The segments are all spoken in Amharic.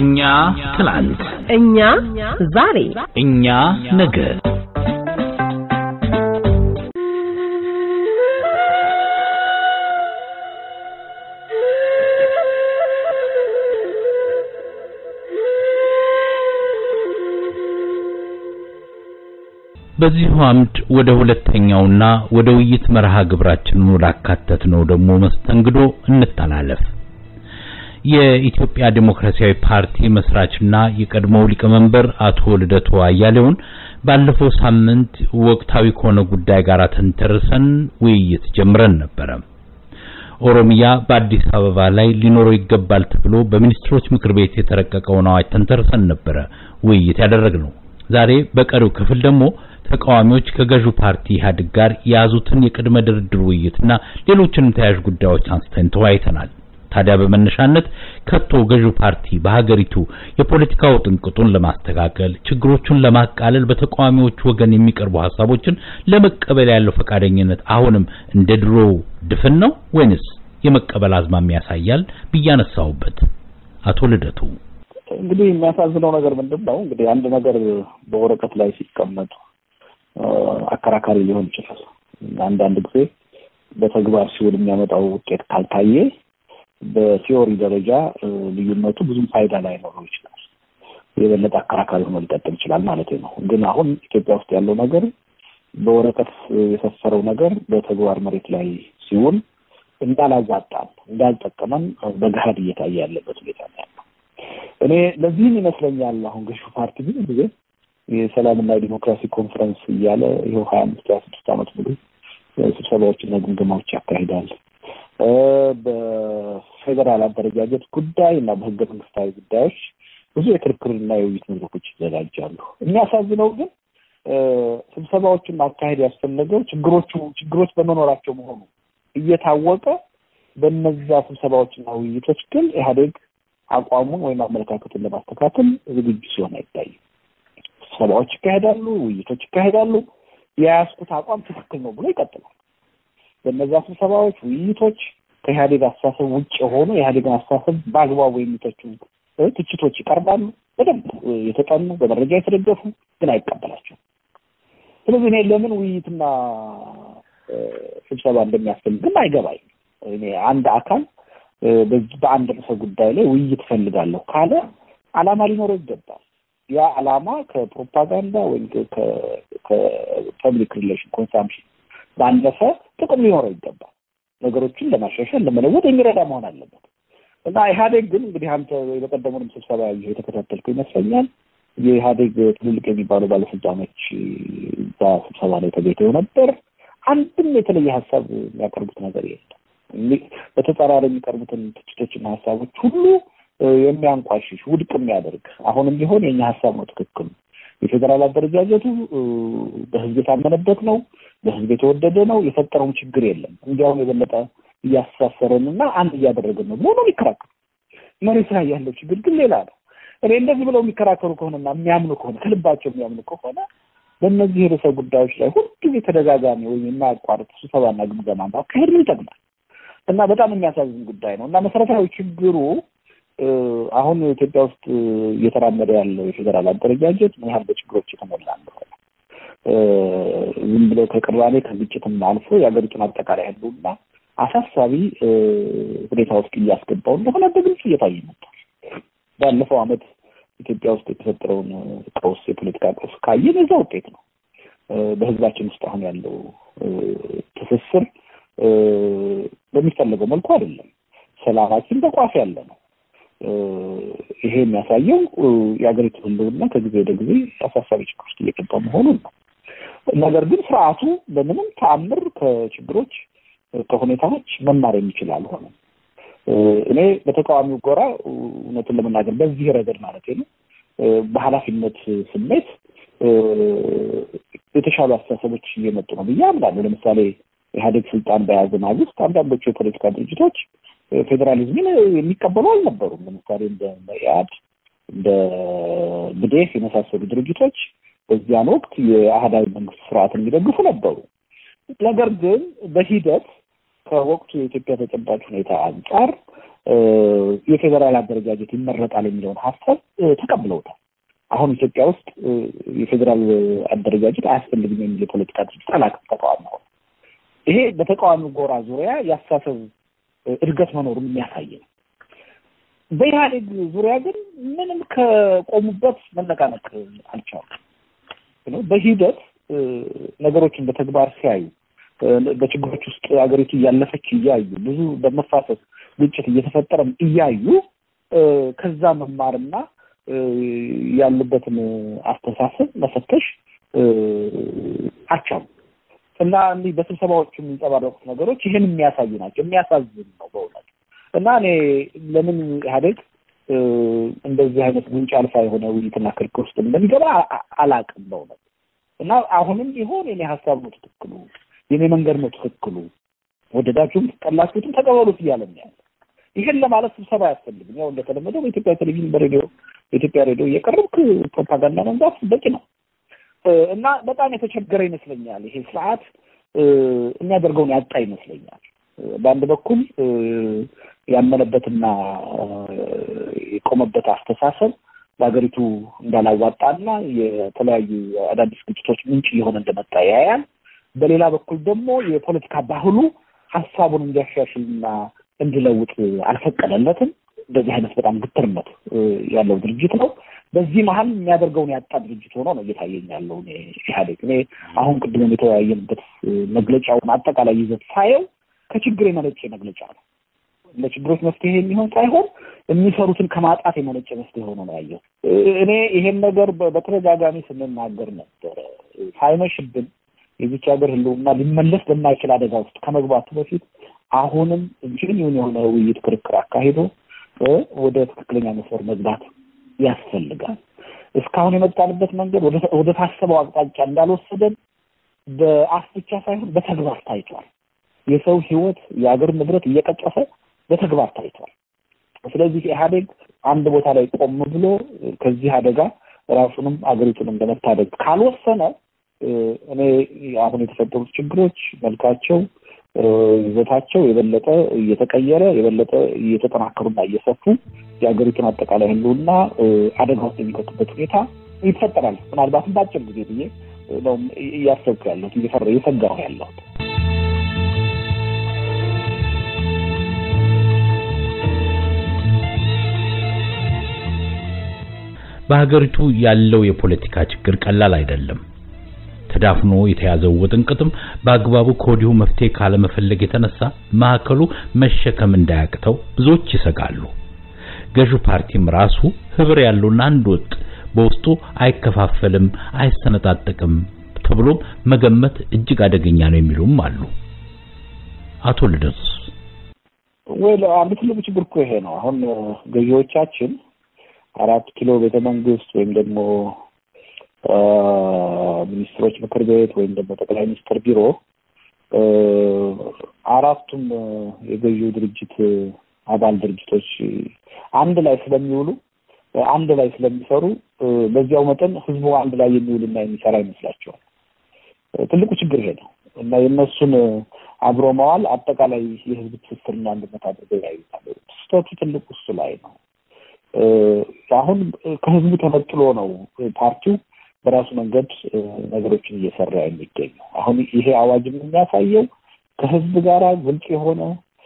እኛ ትላንት፣ እኛ ዛሬ፣ እኛ ነገ። በዚሁ አምድ ወደ ሁለተኛውና ወደ ውይይት መርሃ ግብራችን ወዳካተት ነው ደግሞ መስተንግዶ እንተላለፍ። የኢትዮጵያ ዴሞክራሲያዊ ፓርቲ መስራችና የቀድሞው ሊቀመንበር አቶ ልደቱ አያሌውን ባለፈው ሳምንት ወቅታዊ ከሆነ ጉዳይ ጋር ተንተርሰን ውይይት ጀምረን ነበረ። ኦሮሚያ በአዲስ አበባ ላይ ሊኖረው ይገባል ተብሎ በሚኒስትሮች ምክር ቤት የተረቀቀውን አዋጅ ተንተርሰን ነበረ ውይይት ያደረግነው። ዛሬ በቀሪው ክፍል ደግሞ ተቃዋሚዎች ከገዢው ፓርቲ ኢህአዴግ ጋር የያዙትን የቅድመ ድርድር ውይይትና ሌሎችንም ተያያዥ ጉዳዮች አንስተን ተወያይተናል። ታዲያ በመነሻነት ከቶ ገዢው ፓርቲ በሀገሪቱ የፖለቲካው ጥንቅጡን ለማስተካከል ችግሮቹን ለማቃለል በተቃዋሚዎች ወገን የሚቀርቡ ሀሳቦችን ለመቀበል ያለው ፈቃደኝነት አሁንም እንደ ድሮ ድፍን ነው ወይንስ የመቀበል አዝማሚያ ያሳያል ብያነሳውበት አቶ ልደቱ እንግዲህ የሚያሳዝነው ነገር ምንድን ነው? እንግዲህ አንድ ነገር በወረቀት ላይ ሲቀመጡ አከራካሪ ሊሆን ይችላል። አንዳንድ ጊዜ በተግባር ሲውል የሚያመጣው ውጤት ካልታየ በቲዮሪ ደረጃ ልዩነቱ ብዙም ፋይዳ ላይኖረው ይችላል። የበለጠ አከራካሪ ሆኖ ሊቀጥል ይችላል ማለት ነው። ግን አሁን ኢትዮጵያ ውስጥ ያለው ነገር በወረቀት የሰፈረው ነገር በተግባር መሬት ላይ ሲውል እንዳላዋጣን፣ እንዳልጠቀመን በገሀድ እየታየ ያለበት ሁኔታ ነው ያለው። እኔ ለዚህም ይመስለኛል አሁን ገዢው ፓርቲ ብዙ ጊዜ የሰላምና የዲሞክራሲ ኮንፈረንስ እያለ ይኸው ሀያ አምስት ሀያ ስድስት ዓመት ሙሉ ስብሰባዎችና ግምገማዎች ያካሂዳል። በፌዴራል አደረጃጀት ጉዳይ እና በህገ መንግስታዊ ጉዳዮች ብዙ የክርክርና የውይይት መድረኮች ይዘጋጃሉ። የሚያሳዝነው ግን ስብሰባዎችን ማካሄድ ያስፈለገው ችግሮቹ ችግሮች በመኖራቸው መሆኑ እየታወቀ በነዛ ስብሰባዎችና ውይይቶች ግን ኢህአዴግ አቋሙን ወይም አመለካከቱን ለማስተካከል ዝግጁ ሲሆን አይታይም። ስብሰባዎች ይካሄዳሉ፣ ውይይቶች ይካሄዳሉ። የያዝኩት አቋም ትክክል ነው ብሎ ይቀጥላል። በእነዛ ስብሰባዎች፣ ውይይቶች ከኢህአዴግ አስተሳሰብ ውጭ የሆኑ የኢህአዴግን አስተሳሰብ በአግባቡ የሚተቹ ትችቶች ይቀርባሉ። በደንብ የተጠኑ በመረጃ የተደገፉ ግን አይቀበላቸውም። ስለዚህ እኔ ለምን ውይይትና ስብሰባ እንደሚያስፈልግም አይገባኝም። እኔ አንድ አካል በአንድ ርዕሰ ጉዳይ ላይ ውይይት እፈልጋለሁ ካለ ዓላማ ሊኖረው ይገባል። ያ ዓላማ ከፕሮፓጋንዳ ወይም ከፐብሊክ ሪሌሽን ኮንሳምፕሽን ባለፈ ጥቅም ሊኖረው ይገባል። ነገሮችን ለማሻሻል ለመለወጥ የሚረዳ መሆን አለበት እና ኢህአዴግ ግን እንግዲህ አንተ በቀደሙንም ስብሰባ ያየሁ የተከታተልኩ ይመስለኛል። የኢህአዴግ ትልልቅ የሚባሉ ባለስልጣኖች እዛ ስብሰባ ላይ ተገኝተው ነበር። አንድም የተለየ ሀሳብ የሚያቀርቡት ነገር የለም። በተጻራሪ የሚቀርቡትን ትችቶችና ሀሳቦች ሁሉ የሚያንቋሽሽ ውድቅ የሚያደርግ አሁንም ቢሆን የኛ ሀሳብ ነው ትክክል የፌዴራል አደረጃጀቱ በህዝብ የታመነበት ነው፣ በህዝብ የተወደደ ነው፣ የፈጠረውም ችግር የለም። እንዲያውም የበለጠ እያስተሳሰረን እና አንድ እያደረገን ነው ብሎ ነው የሚከራከሩ። መሬት ላይ ያለው ችግር ግን ሌላ ነው። እኔ እንደዚህ ብለው የሚከራከሩ ከሆነና የሚያምኑ ከሆነ ከልባቸው የሚያምኑ ከሆነ በእነዚህ ርዕሰ ጉዳዮች ላይ ሁልጊዜ ተደጋጋሚ ወይም የማያቋርጥ ስብሰባና ግምገማ ማካሄድ ምን ይጠቅማል? እና በጣም የሚያሳዝን ጉዳይ ነው እና መሰረታዊ ችግሩ አሁን ኢትዮጵያ ውስጥ እየተራመደ ያለው የፌዴራል አደረጃጀት ምን ያህል በችግሮች የተሞላ እንደሆነ ዝም ብሎ ከቅራኔ ከግጭትም አልፎ የሀገሪቱን አጠቃላይ ህልውና አሳሳቢ ሁኔታ ውስጥ እያስገባው እንደሆነ በግልጽ እየታየ መጥቷል። ባለፈው ዓመት ኢትዮጵያ ውስጥ የተፈጠረውን ቀውስ የፖለቲካ ቀውስ ካየን የዛ ውጤት ነው። በህዝባችን ውስጥ አሁን ያለው ትስስር በሚፈለገው መልኩ አይደለም። ሰላማችን በቋፍ ያለ ነው። ይሄ የሚያሳየው የሀገሪቱ ህልውና ከጊዜ ወደ ጊዜ አሳሳቢ ችግር ውስጥ እየገባ መሆኑን ነው። ነገር ግን ስርዓቱ በምንም ተአምር ከችግሮች ከሁኔታዎች መማር የሚችል አልሆነም። እኔ በተቃዋሚው ጎራ እውነቱን ለመናገር በዚህ ረገድ ማለት ነው በኃላፊነት ስሜት የተሻሉ አስተሳሰቦች እየመጡ ነው ብዬ አምናለሁ። ለምሳሌ ኢህአዴግ ስልጣን በያዘ ማግስት አንዳንዶቹ የፖለቲካ ድርጅቶች ፌዴራሊዝምን የሚቀበሉ አልነበሩም። ለምሳሌ እንደ መኢአድ፣ እንደ ብዴፍ የመሳሰሉ ድርጅቶች በዚያን ወቅት የአህዳዊ መንግስት ስርዓት የሚደግፉ ነበሩ። ነገር ግን በሂደት ከወቅቱ የኢትዮጵያ ተጨባጭ ሁኔታ አንጻር የፌዴራል አደረጃጀት ይመረጣል የሚለውን ሀሳብ ተቀብለውታል። አሁን ኢትዮጵያ ውስጥ የፌዴራል አደረጃጀት አያስፈልግም የሚል የፖለቲካ ድርጅት አላውቅም ተቃዋሚ ሆነ። ይሄ በተቃዋሚ ጎራ ዙሪያ የአስተሳሰብ እድገት መኖሩን የሚያሳይ ነው። በኢህአዴግ ዙሪያ ግን ምንም ከቆሙበት መነቃነቅ አልቻሉም። በሂደት ነገሮችን በተግባር ሲያዩ በችግሮች ውስጥ ሀገሪቱ እያለፈች እያዩ ብዙ በመፋሰስ ግጭት እየተፈጠረም እያዩ ከዛ መማርና ያሉበትን አስተሳሰብ መፈተሽ አልቻሉም እና እንዲህ በስብሰባዎቹ የሚንጸባረቁት ነገሮች ይህን የሚያሳዩ ናቸው። የሚያሳዝን ነው በእውነት እና እኔ ለምን ኢህአዴግ እንደዚህ አይነት ጉንጭ አልፋ የሆነ ውይይትና ክርክር ውስጥ እንደሚገባ አላቅም በእውነት እና አሁንም ቢሆን የኔ ሀሳብ ነው ትክክሉ፣ የኔ መንገድ ነው ትክክሉ፣ ወደዳችሁም ጠላችሁትም ተቀበሉት እያለ ያለ ይህን ለማለት ስብሰባ አያስፈልግም። ያው እንደተለመደው በኢትዮጵያ ቴሌቪዥን፣ በሬዲዮ በኢትዮጵያ ሬዲዮ እየቀረብክ ፕሮፓጋንዳ መንዛት በቂ ነው እና በጣም የተቸገረ ይመስለኛል። ይሄ ስርዓት የሚያደርገውን ያጣ ይመስለኛል። በአንድ በኩል ያመነበትና የቆመበት አስተሳሰብ በሀገሪቱ እንዳላዋጣና የተለያዩ አዳዲስ ግጭቶች ምንጭ እየሆነ እንደመጣ ያያል። በሌላ በኩል ደግሞ የፖለቲካ ባህሉ ሀሳቡን እንዲያሻሽልና እንዲለውጥ አልፈቀደለትም። እንደዚህ አይነት በጣም ግትርነት ያለው ድርጅት ነው። በዚህ መሀል የሚያደርገውን ያጣ ድርጅት ሆኖ ነው እየታየኝ ያለው ኢህአዴግ። እኔ አሁን ቅድም የተወያየንበት መግለጫውን አጠቃላይ ይዘት ሳየው ከችግር የመነጨ መግለጫ ነው። ለችግሮች መፍትሄ የሚሆን ሳይሆን የሚሰሩትን ከማጣት የመነጨ መፍትሄ ሆኖ ነው ያየው። እኔ ይሄን ነገር በተደጋጋሚ ስንናገር ነበረ። ሳይመሽብን የዚች ሀገር ህልውና ሊመለስ በማይችል አደጋ ውስጥ ከመግባቱ በፊት አሁንም ጅኒውን የሆነ ውይይት ክርክር አካሂዶ ወደ ትክክለኛ መስመር መግባት ያስፈልጋል። እስካሁን የመጣንበት መንገድ ወደ ታሰበው አቅጣጫ እንዳልወሰደን በአፍ ብቻ ሳይሆን በተግባር ታይቷል። የሰው ህይወት፣ የሀገር ንብረት እየቀጨፈ በተግባር ታይቷል። ስለዚህ ኢህአዴግ አንድ ቦታ ላይ ቆም ብሎ ከዚህ አደጋ ራሱንም አገሪቱንም ለመታደግ ካልወሰነ እኔ አሁን የተፈጠሩት ችግሮች መልካቸው፣ ይዘታቸው የበለጠ እየተቀየረ የበለጠ እየተጠናከሩና እየሰፉ የሀገሪቱን አጠቃላይ ህልውና አደጋ ውስጥ የሚከቱበት ሁኔታ ይፈጠራል። ምናልባትም በአጭር ጊዜ ብዬ ነው እያሰብኩ ያለሁት እየሰጋሁ ያለሁት። በሀገሪቱ ያለው የፖለቲካ ችግር ቀላል አይደለም። ተዳፍኖ የተያዘው ውጥንቅጥም በአግባቡ ከወዲሁ መፍትሄ ካለመፈለግ የተነሳ ማዕከሉ መሸከም እንዳያቅተው ብዙዎች ይሰጋሉ። ገዢው ፓርቲም ራሱ ህብር ያለውና አንድ ወጥ በውስጡ አይከፋፈልም፣ አይሰነጣጠቅም ተብሎም መገመት እጅግ አደገኛ ነው የሚሉም አሉ። አቶ ልደቱስ? ወይ አንድ ትልቁ ችግር እኮ ይሄ ነው። አሁን ገዢዎቻችን አራት ኪሎ ቤተ መንግስት ወይም ደግሞ ሚኒስትሮች ምክር ቤት ወይም ደግሞ ጠቅላይ ሚኒስትር ቢሮ አራቱም የገዢው ድርጅት አባል ድርጅቶች አንድ ላይ ስለሚውሉ አንድ ላይ ስለሚሰሩ በዚያው መጠን ህዝቡ አንድ ላይ የሚውልና የሚሰራ ይመስላቸዋል። ትልቁ ችግር ይሄ ነው እና የእነሱን አብሮ መዋል አጠቃላይ የህዝብ ትስስርና አንድነት አድርገው ያዩታል። ስህተቱ ትልቁ እሱ ላይ ነው። አሁን ከህዝቡ ተነጥሎ ነው ፓርቲው በራሱ መንገድ ነገሮችን እየሰራ የሚገኘው። አሁን ይሄ አዋጅም የሚያሳየው ከህዝብ ጋር ግልጽ የሆነ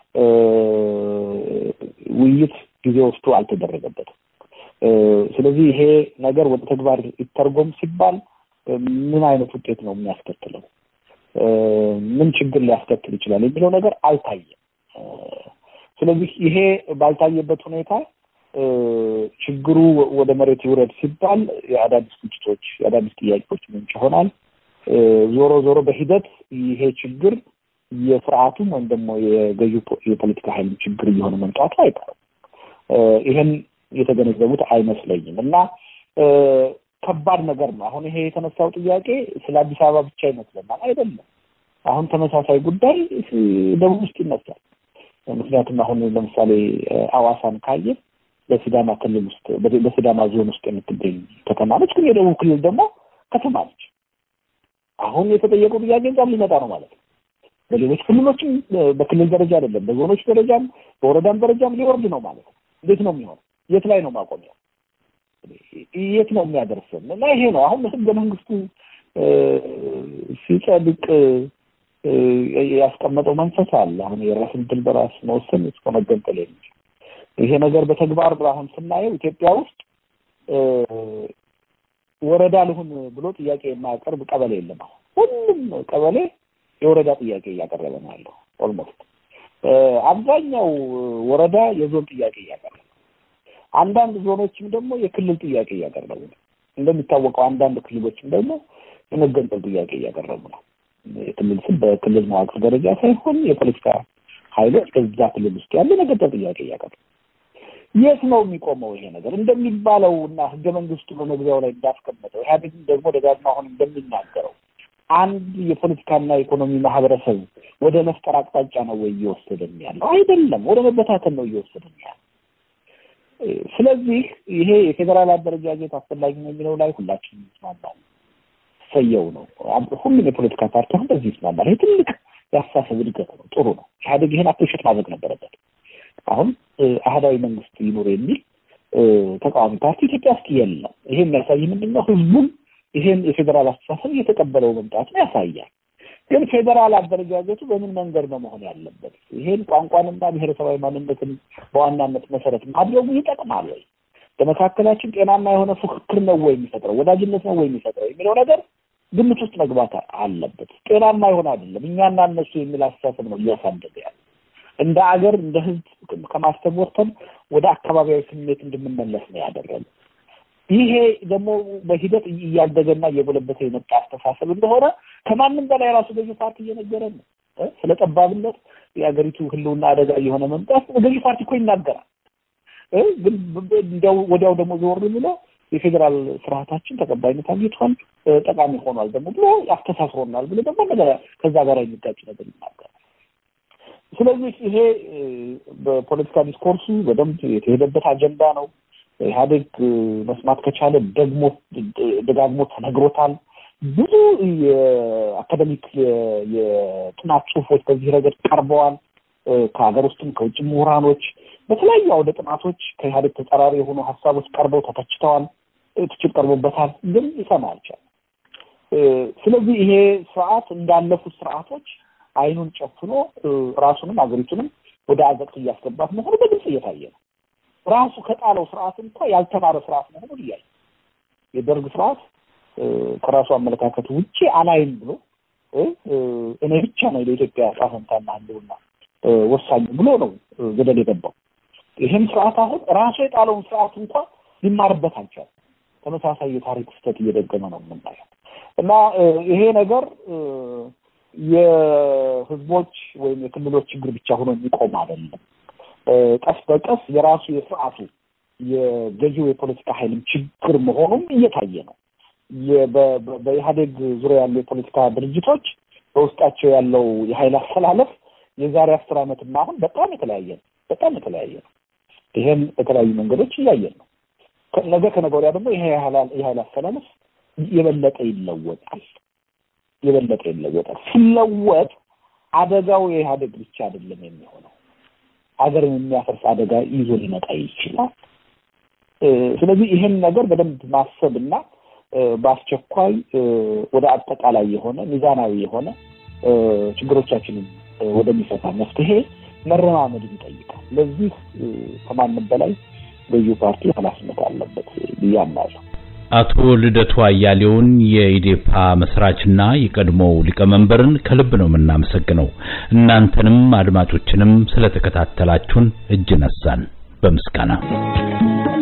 ውይይት ጊዜ ወስዶ አልተደረገበትም። ስለዚህ ይሄ ነገር ወደ ተግባር ይተርጎም ሲባል ምን አይነት ውጤት ነው የሚያስከትለው፣ ምን ችግር ሊያስከትል ይችላል የሚለው ነገር አልታየም። ስለዚህ ይሄ ባልታየበት ሁኔታ ችግሩ ወደ መሬት ይውረድ ሲባል የአዳዲስ ግጭቶች፣ የአዳዲስ ጥያቄዎች ምንጭ ይሆናል። ዞሮ ዞሮ በሂደት ይሄ ችግር የስርዓቱም ወይም ደግሞ የገዢው የፖለቲካ ኃይል ችግር እየሆነ መምጣቱ አይቀርም። ይሄን የተገነዘቡት አይመስለኝም እና ከባድ ነገር ነው። አሁን ይሄ የተነሳው ጥያቄ ስለ አዲስ አበባ ብቻ ይመስለናል። አይደለም። አሁን ተመሳሳይ ጉዳይ ደቡብ ውስጥ ይነሳል። ምክንያቱም አሁን ለምሳሌ አዋሳን ካየ በሲዳማ ክልል ውስጥ በሲዳማ ዞን ውስጥ የምትገኝ ከተማ ነች። ግን የደቡብ ክልል ደግሞ ከተማ ነች። አሁን የተጠየቀው ጥያቄ እዛም ሊመጣ ነው ማለት ነው። በሌሎች ክልሎችም በክልል ደረጃ አይደለም በዞኖች ደረጃም በወረዳም ደረጃም ሊወርድ ነው ማለት ነው። እንዴት ነው የሚሆን? የት ላይ ነው ማቆሚያው? የት ነው የሚያደርሰን? እና ይሄ ነው አሁን ህገ መንግስቱ ሲጸድቅ ያስቀመጠው መንፈስ አለ። አሁን የራስን ድል በራስ መወሰን እስከ መገንጠል የሚችል ይሄ ነገር በተግባር አሁን ስናየው ኢትዮጵያ ውስጥ ወረዳ ልሁን ብሎ ጥያቄ የማያቀርብ ቀበሌ የለም። አሁን ሁሉም ቀበሌ የወረዳ ጥያቄ እያቀረበ ነው ያለው። ኦልሞስት አብዛኛው ወረዳ የዞን ጥያቄ እያቀረበ አንዳንድ ዞኖችም ደግሞ የክልል ጥያቄ እያቀረቡ ነው። እንደሚታወቀው አንዳንድ ክልሎችም ደግሞ የመገንጠል ጥያቄ እያቀረቡ ነው። የክልል ስም በክልል መዋቅር ደረጃ ሳይሆን የፖለቲካ ኃይሎች በዛ ክልል ውስጥ ያለ የመገንጠል ጥያቄ እያቀረቡ የት ነው የሚቆመው ይሄ ነገር? እንደሚባለው እና ህገ መንግስቱ በመግቢያው ላይ እንዳስቀመጠው ኢህአዴግም ደግሞ ደጋግማ አሁን እንደሚናገረው አንድ የፖለቲካና ኢኮኖሚ ማህበረሰብ ወደ መፍጠር አቅጣጫ ነው ወይ እየወሰደን ያለው? አይደለም፣ ወደ መበታተን ነው እየወሰደን ያለው። ስለዚህ ይሄ የፌዴራል አደረጃጀት አስፈላጊ ነው የሚለው ላይ ሁላችንም እንስማማለን። ሰየው ነው። ሁሉም የፖለቲካ ፓርቲ አሁን በዚህ ይስማማል። ይሄ ትልቅ የአስተሳሰብ እድገት ነው። ጥሩ ነው። ኢህአዴግ ይሄን አፕሪሼት ማድረግ ነበረበት። አሁን አህዳዊ መንግስት ይኑር የሚል ተቃዋሚ ፓርቲ ኢትዮጵያ ውስጥ የለም። ይሄ የሚያሳይ ምንድን ነው? ህዝቡም ይሄን የፌዴራል አስተሳሰብ እየተቀበለው መምጣቱን ያሳያል። ግን ፌዴራል አደረጃጀቱ በምን መንገድ ነው መሆን ያለበት? ይሄን ቋንቋንና ብሔረሰባዊ ማንነትን በዋናነት መሰረት ማድረጉ ይጠቅማል ወይ? በመካከላችን ጤናማ የሆነ ፉክክር ነው ወይ የሚፈጥረው? ወዳጅነት ነው ወይ የሚፈጥረው የሚለው ነገር ግምት ውስጥ መግባት አለበት። ጤናማ የሆነ አይደለም። እኛና እነሱ የሚል አስተሳሰብ ነው እያሳደገ ያለ እንደ አገር እንደ ህዝብ ከማሰብ ወጥተን ወደ አካባቢያዊ ስሜት እንድንመለስ ነው ያደረገ። ይሄ ደግሞ በሂደት እያደገና እየጎለበተ የመጣ አስተሳሰብ እንደሆነ ከማንም በላይ ራሱ ገዢ ፓርቲ እየነገረን ነው። ስለ ጠባብነት የሀገሪቱ ህልውና አደጋ እየሆነ መምጣት ገዢ ፓርቲ እኮ ይናገራል። ግን እንዲያው ወዲያው ደግሞ ዞር ብሎ የፌዴራል ስርዓታችን ተቀባይነት አግኝቷል፣ ጠቃሚ ሆኗል ደግሞ ብሎ ያስተሳስሮናል ብሎ ደግሞ ነገር ከዛ ጋር የሚጋጭ ነገር ይናገራል። ስለዚህ ይሄ በፖለቲካ ዲስኮርሱ በደንብ የተሄደበት አጀንዳ ነው። ኢህአዴግ መስማት ከቻለ ደግሞ ደጋግሞ ተነግሮታል። ብዙ የአካደሚክ የጥናት ጽሁፎች በዚህ ረገድ ቀርበዋል። ከሀገር ውስጥም ከውጭ ምሁራኖች በተለያዩ አውደ ጥናቶች ከኢህአዴግ ተጻራሪ የሆኑ ሀሳቦች ቀርበው ተተችተዋል፣ ትችት ቀርቦበታል። ግን ይሰማ አልቻለም። ስለዚህ ይሄ ስርዓት እንዳለፉት ስርዓቶች አይኑን ጨፍኖ ራሱንም ሀገሪቱንም ወደ አዘቅት እያስገባት መሆኑ በግልጽ እየታየ ነው። ራሱ ከጣለው ስርዓት እንኳ ያልተማረ ስርዓት መሆኑን እያየ የደርግ ስርዓት ከራሱ አመለካከት ውጭ አላይም ብሎ እኔ ብቻ ነው ለኢትዮጵያ ዕጣ ፈንታና ህልውና ወሳኝ ብሎ ነው ገደል የገባው። ይህም ስርዓት አሁን ራሱ የጣለውን ስርዓት እንኳ ሊማርበት አልቻለም። ተመሳሳይ የታሪክ ስህተት እየደገመ ነው የምናየው እና ይሄ ነገር የህዝቦች ወይም የክልሎች ችግር ብቻ ሆኖ የሚቆም አይደለም። ቀስ በቀስ የራሱ የስርዓቱ የገዢው የፖለቲካ ኃይልም ችግር መሆኑም እየታየ ነው። በኢህአዴግ ዙሪያ ያሉ የፖለቲካ ድርጅቶች በውስጣቸው ያለው የኃይል አስተላለፍ የዛሬ አስር ዓመትና አሁን በጣም የተለያየ ነው። በጣም የተለያየ ነው። ይሄን በተለያዩ መንገዶች እያየን ነው። ነገ ከነገ ወዲያ ደግሞ ይሄ የኃይል አስተላለፍ የበለጠ ይለወጣል። የበለጠ ይለወጣል። ሲለወጥ አደጋው የኢህአዴግ ብቻ አይደለም የሚሆነው፣ ሀገርን የሚያፈርስ አደጋ ይዞ ሊመጣ ይችላል። ስለዚህ ይህን ነገር በደንብ ማሰብና በአስቸኳይ ወደ አጠቃላይ የሆነ ሚዛናዊ የሆነ ችግሮቻችንን ወደሚፈታ መፍትሄ መረማመድን ይጠይቃል። ለዚህ ከማንም በላይ ገዢው ፓርቲ ኃላፊነት አለበት ብዬ አምናለሁ። አቶ ልደቱ አያሌውን የኢዴፓ መስራችና የቀድሞው ሊቀመንበርን ከልብ ነው የምናመሰግነው። እናንተንም አድማጮችንም ስለተከታተላችሁን እጅ ነሳን በምስጋና